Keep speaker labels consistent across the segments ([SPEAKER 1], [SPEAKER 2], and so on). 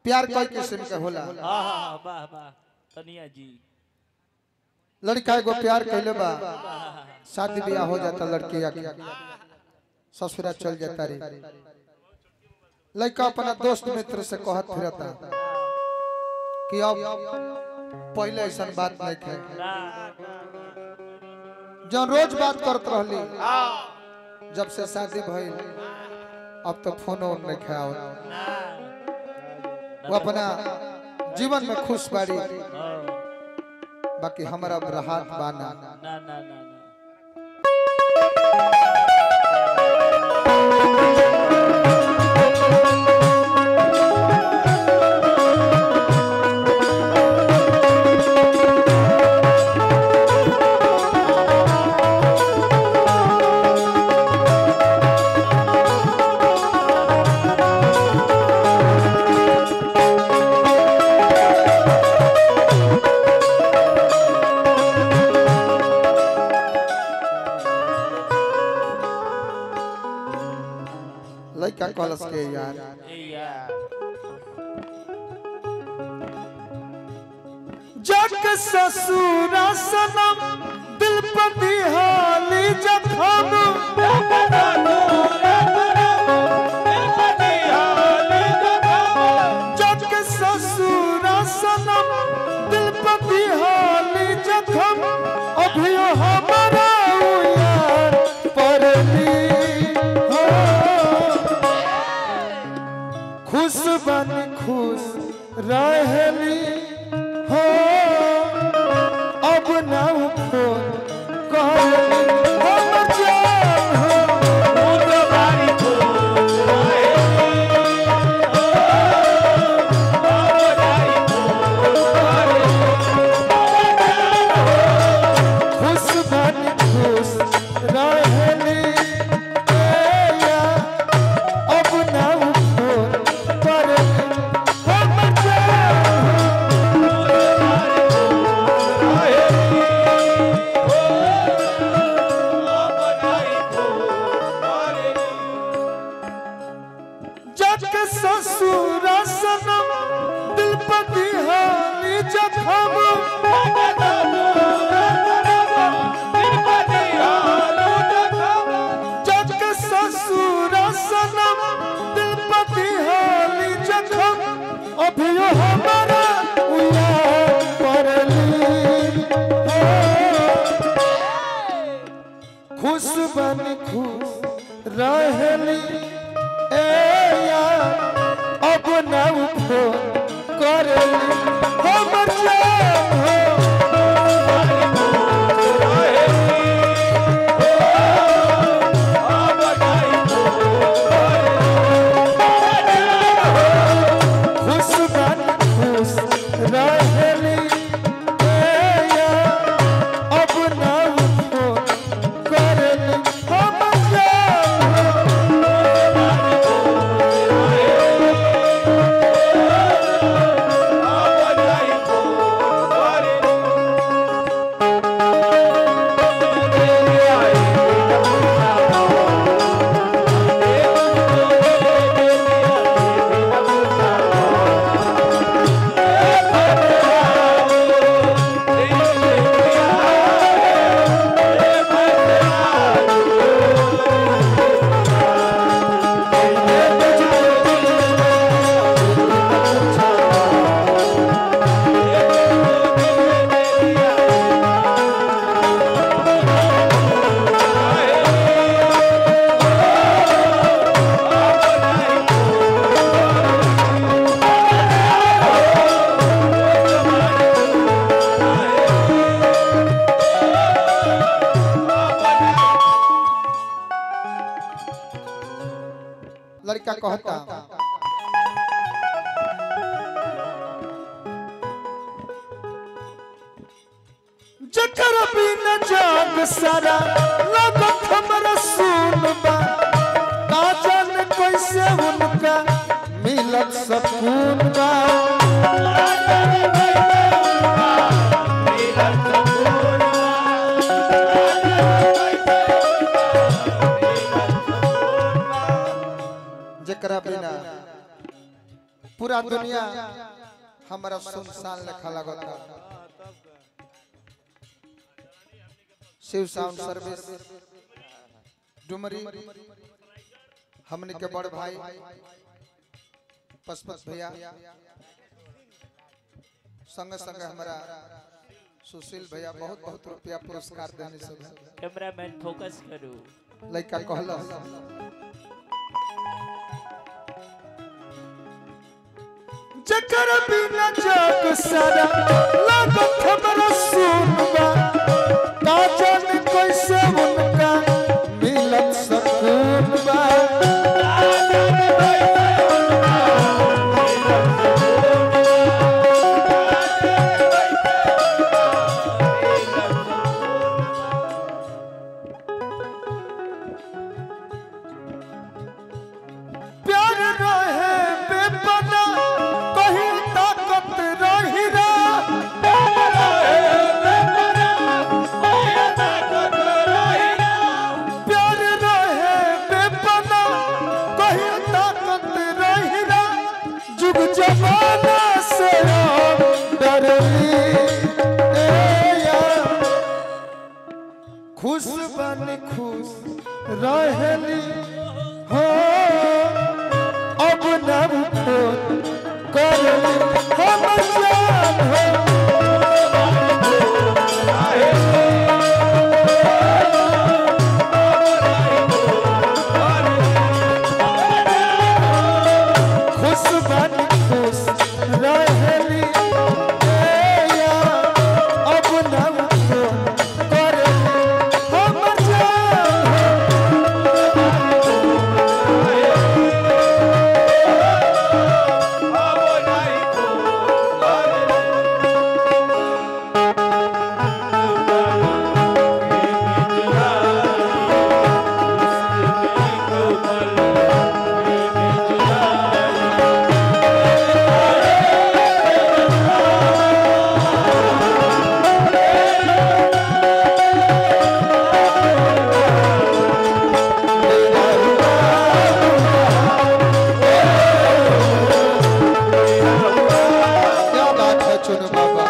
[SPEAKER 1] प्यार कई किस्म के होला
[SPEAKER 2] हाँ हाँ वाह वाह तनिया जी
[SPEAKER 1] लड़का एगो प्यार कैले बा शादी ब्याह हो जाता लड़की आके ससुरा चल जाता रे लड़का अपना दोस्त मित्र से कहत फिरता कि अब पहले ऐसा बात नहीं थे
[SPEAKER 2] ना
[SPEAKER 1] जब रोज बात करत रहली जब से शादी भइल अब तो फोन ऑन नहीं खाओ
[SPEAKER 2] ना
[SPEAKER 1] वो अपना जीवन में खुश बाड़ी
[SPEAKER 2] हाँ,
[SPEAKER 1] बाकी हमारा अब राहत बाना
[SPEAKER 2] ना ना ना ना
[SPEAKER 1] लड़का कलस के यार
[SPEAKER 2] ए यार
[SPEAKER 1] जग ससुर सनम दिल पति हाली जखम जग ससुर सनम दिल पति हाली जखम अभियो हमारा यार परली हो खुश बन खुश रहली हो अब ना फोन कहली हम जान हो खुश बन खुश रहली ए या अब ना फोन करली हम जान हो जग ससुर सनम दिल पति हाली जखम जग ससुर सनम दिल पति हाली जखम अभियो हमारा उयार परली हो। खुश बन खुश रहली ए यार अब न फोन करली हम जान हो खुश बन खुश रहली ए यार अब न फोन करली हम जान हो लड़का कहता जकर बिन जाग सारा लगत हमरा सुनबा का जाने कैसे उनका मिलत सकून बा जकरा बिना पूरा दुनिया हमारा सुनसान लेखा लगता शिव साउंड सर्विस डुमरी हमने के बड़ भाई पशुपत भैया संग संग हमारा सुशील भैया बहुत बहुत रुपया पुरस्कार देने सब
[SPEAKER 2] कैमरामैन फोकस करू
[SPEAKER 1] लड़का कहला जकर बिना जग सारा लागत हमरा सुनबा का जाने कैसे उनका मिलत सकून बा प्यार रहे बेपना कहीं ताकत रही रा प्यार रहे बेपना कहीं ताकत रही रा जुग जमाना से हम डरली ए यार खुश बन खुश रहली हो अब नब फोन करली हम जान हो खुश बन खुश रहली ए यार, अब नब फोन करली हम जान हो क्या बात है चुनु बाबा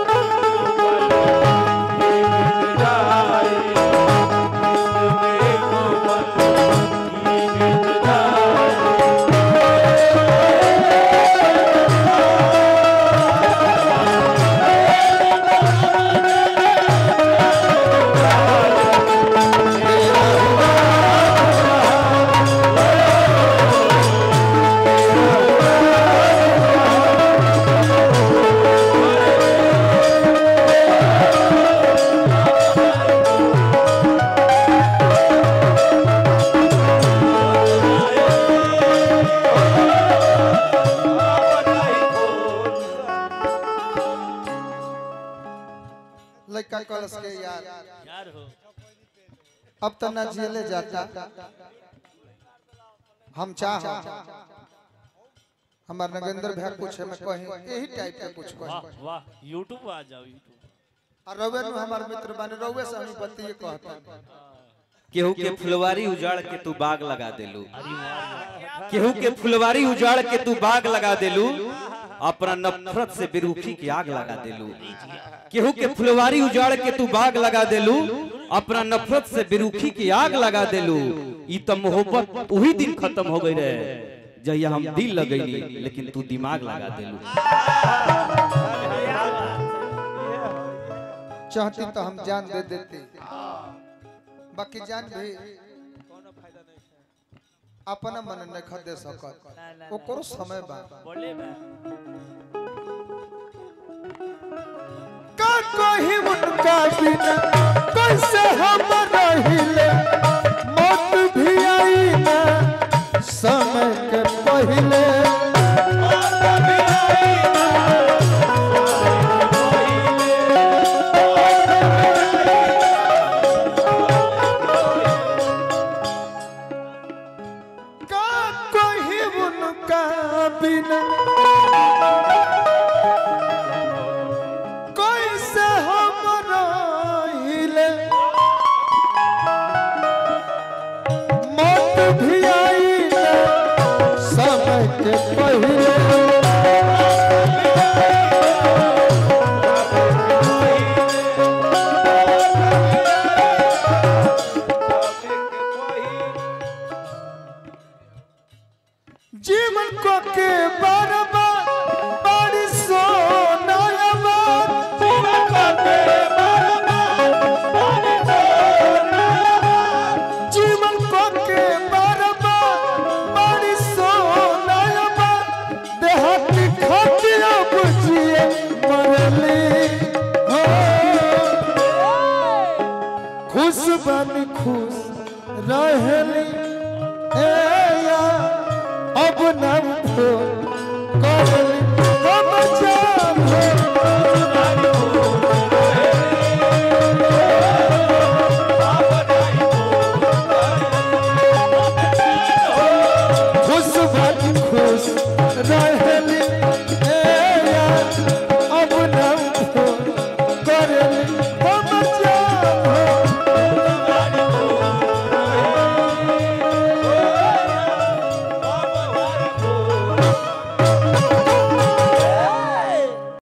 [SPEAKER 1] लड़का कलश के यार
[SPEAKER 2] यार हो
[SPEAKER 1] अब तो ना जेले जाता हम चाह हमार नगेंद्र भैया पूछे में कहीं यही टाइप के कुछ
[SPEAKER 2] वाह
[SPEAKER 1] कहीं
[SPEAKER 2] वाह यूट्यूब आ जाओ यूट्यूब
[SPEAKER 1] और रवे नु हमार मित्र बने रवे से हम बतिए कहता
[SPEAKER 3] केहू के फुलवारी उजाड़ के तू बाग लगा देलू
[SPEAKER 2] अरे वाह
[SPEAKER 3] केहू के फुलवारी उजाड़ के तू बाग लगा देलू अपना नफरत से बेरुखी की आग लगा देलू केहू के फुलवारी उजाड़ के तू बाग लगा देलू अपना नफरत से बेरुखी की आग लगा देलू ई तो मोहब्बत वही दिन खत्म हो गई रहे जहिया हम दिल लगैली लेकिन तू दिमाग लगा देलू
[SPEAKER 1] चाहती तो हम जान दे देते बाकी जान भी अपना मन न खदे सकत
[SPEAKER 2] ना ना
[SPEAKER 1] ओकरो समय बा
[SPEAKER 2] बोले मैं
[SPEAKER 1] का कहीं उनका बिना कैसे हम रहिले मौत भी आई ना समय के पहले